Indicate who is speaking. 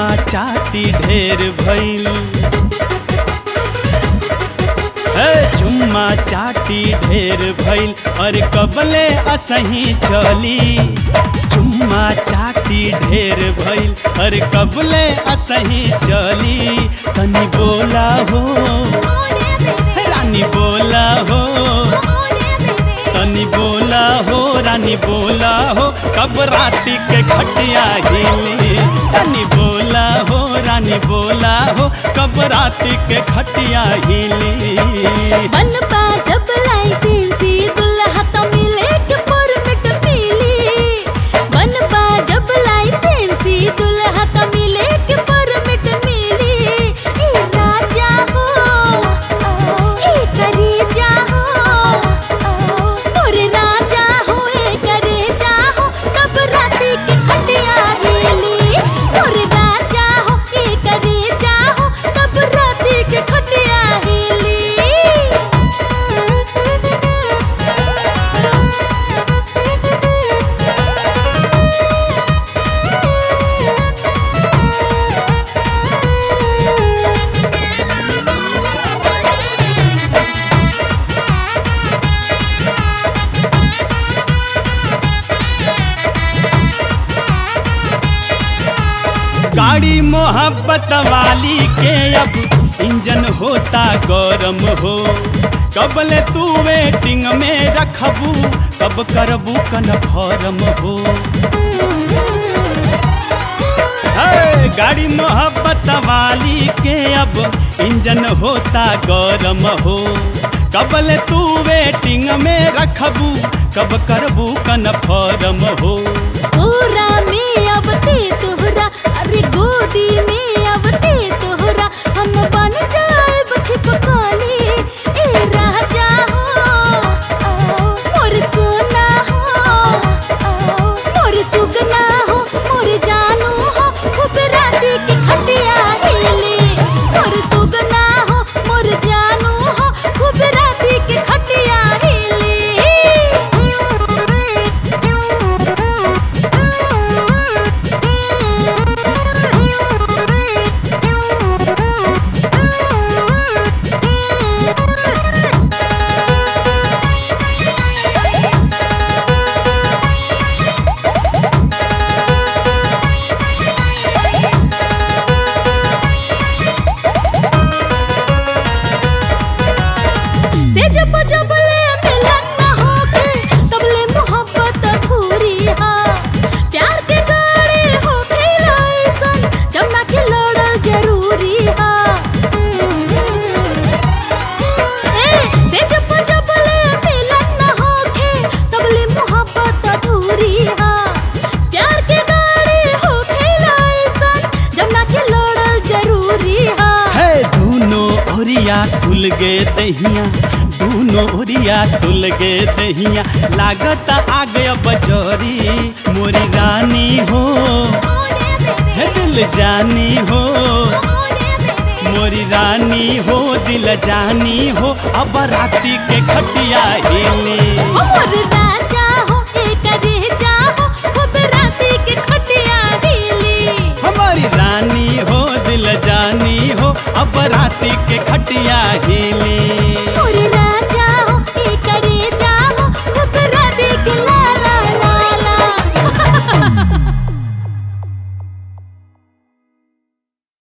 Speaker 1: चाटी ढेर भइल ए चुम्मा चाटी ढेर भइल और कबले असही चली चुम्मा चाटी ढेर भइल और कबले असही चली तनी बोला हो रानी बोला हो तनी बोला हो रानी बोला हो कब राती के खटिया हिली तनी बोला हो रानी बोला हो कब राती के खटिया हिली
Speaker 2: बनबा जब लाइसेंसी दुल्हा तो मिले के परमिट मिली बनबा जब लाइसेंसी दुल्हा तो मिले के परमिट मिली ए राजा हो ए करेजा हो मोरे राजा हो ए करेजा हो कब राती के खटिया हिली मोरे राजा हो ए करेजा हो कब राती के खटिया हिली
Speaker 1: गाड़ी मोहब्बत वाली के अब इंजन होता गरम हो कबले तू वेटिंग में रखबू कब करबू कन्फर्म हो है, गाड़ी मोहब्बत वाली के अब इंजन होता गरम हो कबले तू वेटिंग में रखबू कब करबू कन्फर्म हो
Speaker 2: पूरा में अबते तोहरा अरे गोदी में अबते तोहरा हम बन जाए छिपकाली ए राजा हो मोर सोना हो मोर सुगना हो मोर जानू हो खूब राती के खटिया हिली मोर सुगना हो मोर जानू हो खूब राती के खटिया हिली से जब जब ले मिलन न होके तब ले मोहब्बत अधूरी हा प्यार के गाड़ी हो खिलाइसन जब ना के लड़ल जरूरी हा ए से जब जब ले मिलन न होके तब ले मोहब्बत अधूरी हा प्यार के गाड़ी हो खिलाइसन जब ना के लड़ल जरूरी हा
Speaker 1: है दूनो ओरिया सुलगे दहिया दूनो ओरिया सुलगे दहिया लागत आ गया बजोरी मोरी रानी हो है दिल जानी हो मोरी रानी हो दिल जानी हो अब राती के खटिया हिली
Speaker 2: मोर राजा हो एक रेजा हो खूब राती के खटिया हिली
Speaker 1: हमारी रानी हो दिल जानी हो अब राती के खटिया हिली